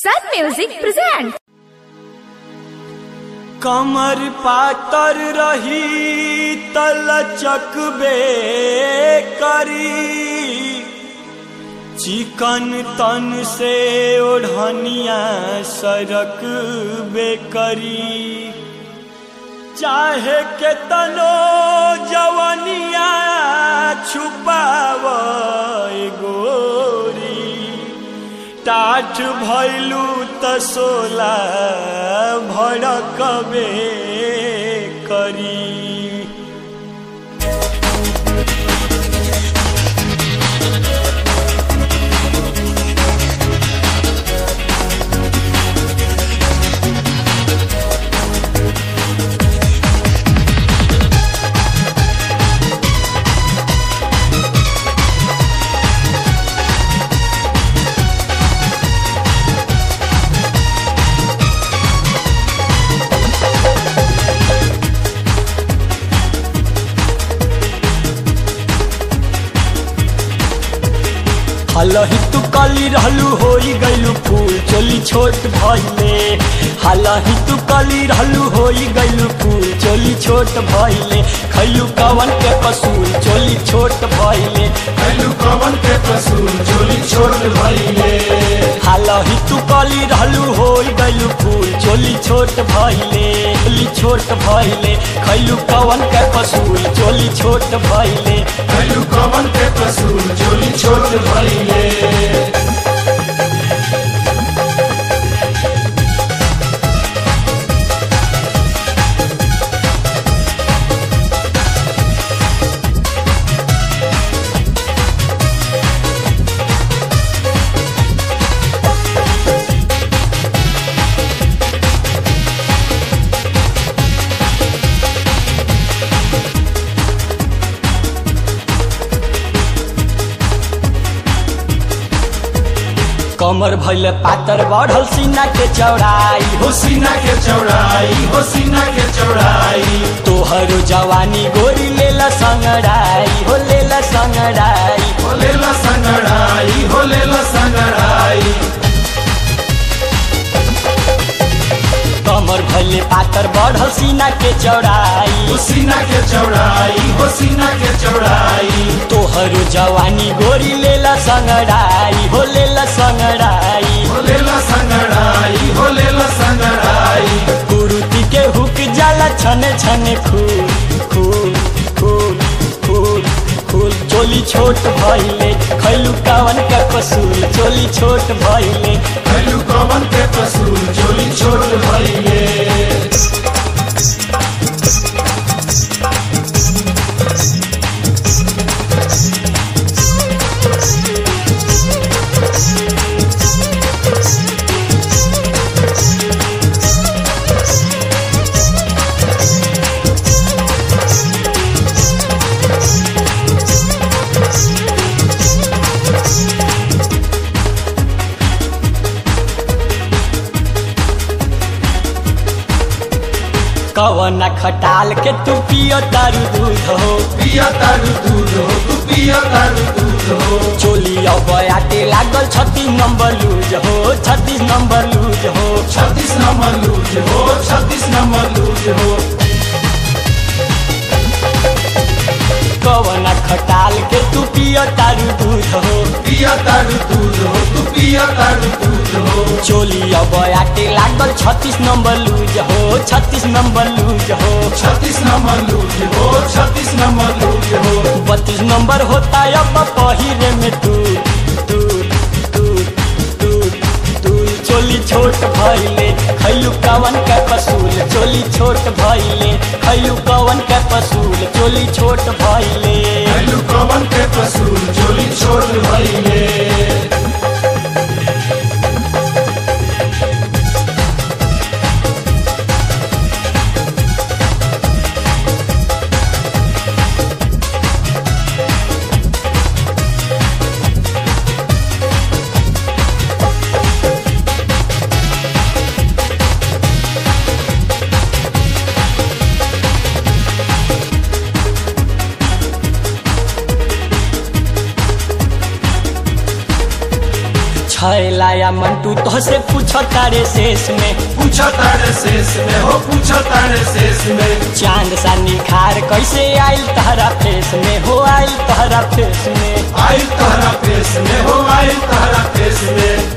Sun Music presents. कमर पातर रही तलचक बे करी चिकन तन से ओढ़निया सरक बे करी चाहे के तनो जवनिया छुपाव गोरी टाठ भैलू त सोला भड़कबे करी हलही तू कली रहलू होई गइलू फूल चोली छोट भइले हलही तू कली रहलू होई गइलू फूल चोली छोट भइले खैलू कवन के पसूल चोली छोट भइले कैलू कवन के कसूर चोली छोट भइले हलही तू कली रहलू होई गइलू फूल चोली छोट भइले चोली छोट भइले खैलू कवन के पसूल चोली छोट भइले कैलू कवन के कसूर चोली छोट भइले कमर भइले पातर बढ़ल सीना के चौड़ाई हो सीना के चौड़ाई हो सीना के चौड़ाई तोहरो जवानी गोरी लेला संगड़ाई हो लेला संगड़ाई हो लेला संगड़ाई हो लेला संगड़ाई कमर भइले पातर बढ़ल सीना के चौड़ाई हो सीना के चौड़ाई हो सीना के चौड़ाई तोहरो जवानी गोरी लेला संगड़ाई हो लेला संगड़ाई हो लेला संगड़ाई हो लेला संगड़ाई कुरुति के हुक जाला छने छने खूल खूल खूल खूल खूल चोली छोट भइले खैलू कावन का पसूल चोली छोट भइले कैलू कवन के कसूर चोली छोट भइले कवना खटाल के तू पियो तारू दूध हो पिया तारू दूध हो तू पिया तारू दूध हो चोली अब आटे लागल छत्तीस नंबर लूज हो छत्तीस नंबर लूज हो छत्तीस नंबर लूज हो छत्तीस नंबर लूज हो कवना खटाल के तू पियो तारू दूध हो पिया तारू दूध हो तू पिया तारू दूध हो चोली अब आटे लागल छत्तीस नंबर लूज हो छत्तीस नंबर लूज हो छत्तीस नंबर लूज हो छत्तीस नंबर लूज हो बत्तीस नंबर होता अब पहिरे में तू तू तू तू तू चोली छोट भइले खैलू कवन का पसूल चोली छोट भइले खैलू कवन का पसूल चोली छोट भइले कैलू कवन के कसूर चोली छोट भइले छैलाया मंटू तो से पूछ तारे शेष में पूछा तारे शेष में हो पूछा तारे शेष में चांद सा निखार कैसे आइल तहरा फेस में हो आइल तहरा फेस में आइल तहरा फेस में हो आइल तहरा फेस में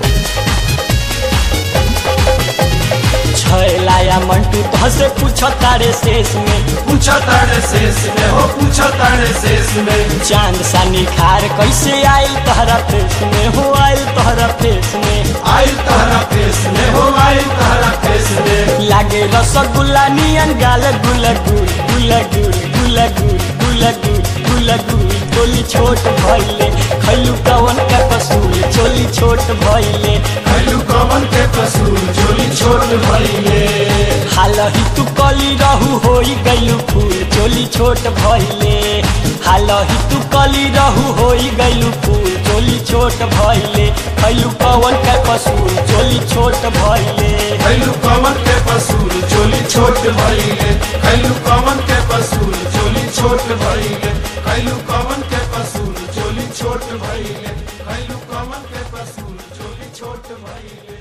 छैलाया मंटू तो से पूछ तारे शेष में पूछा तारे शेष में हो पूछा तारे शेष में चांद सा निखार कैसे आइल तहरा फेस में हो आइल तहरा फेस में आइल तहरा फेस में हो आइल तहरा फेस में लागे रसगुल्ला नियन गाल गुल गुल गुल गुल गुल गुल गुल गुल गुल गुल चोली छोट भइले खैलू कवन का कसूल चोली छोट भइले खैलू कमन के कसूर झोली छोट भइले हालही तू कली रहू होई गइलू फूल चोली छोट भइले हालही तू कली रहू होई गइलू फूल चोली छोट भइले खैलू कवन का कसूल चोली छोट भइले खैलू कमन के कसूर झोली छोट भइले खैलू कमन के कसूर झोली छोट भइले खैलू कमन के कसूर झोली छोट भइले खैलू कमन के कसूर झोली छोट भइले